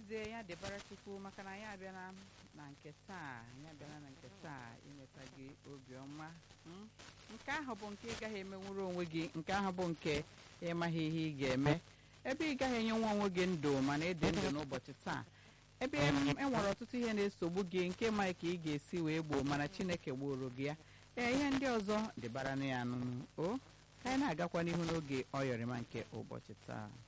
n'ezie ya dịbara chukwu maka na anyị abịala na nke taa anyị abịala na nke taa imeta gị obiọma mm? nke ahụ bụ nke ị gaghị emenwuru onwe gị nke ahụ bụ nke ịmaghị ihe ị ga-eme ebe ị gaghị enyenwe onwe gị ndụ mana ịdị ndụ n'ụbọchị taa ebe e nwere ọtụtụ ihe na-esogbu gị nke maghị ka ị ga-esi wee gboo mana chineke gboro gị ya ee ihe ndị ọzọ dịbara na ya nụnụ o ka anyị na-agakwa n'ihu n'oge ọyọrịma nke ụbọchị taa